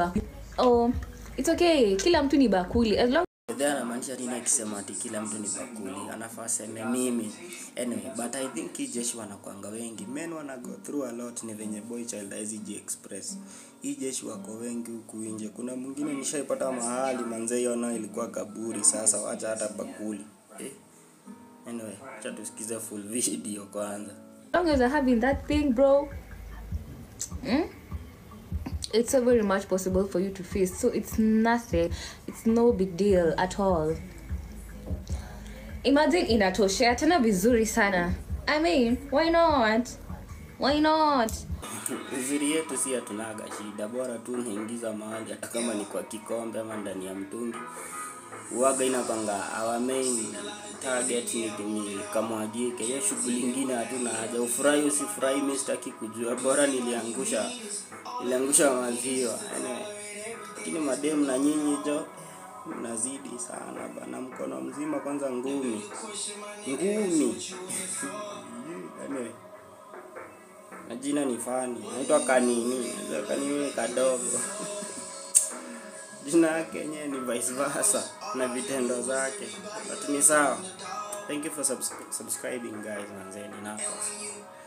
oh it's okay kila mtu ni bakuli as long Then anamaanisha nini akisema ati kila mtu ni bakuli? Anafaa aseme mimi. Anyway, but I think hii jeshi wanakwanga wengi. Men wana go through a lot ni venye boy child haizi express. Hii jeshi wako wengi huku nje. Kuna mwingine nishaipata mahali manze hiyo nayo ilikuwa kaburi sasa wacha hata bakuli. Eh. Anyway, acha tusikize full video kwanza. long as you're having that thing bro mm? it's so very much possible for you to face so it's nothing it's no big deal at all imagine inatoshea tena vizuri sana i mean why not why not Uzuri yetu si hatunaga shida, bora tu unaingiza mahali, hata kama ni kwa kikombe ama ndani ya mtungi. Uwaga inapanga our main target ni, ni kamwagike. Hiyo shughuli ingine hatuna haja, ufurahi usifurahi, mimi sitaki kujua, bora niliangusha niliangusha maziwa anyway. Lakini madem na nyinyi jo mnazidi sana bana, mkono mzima kwanza ngumi ngumi anyway na jina ni fani naitwa kanini Naitwa kanini kadogo jina yake yenyewe ni vice versa na vitendo zake but ni sawa thank you for subs subscribing guys manzeni nako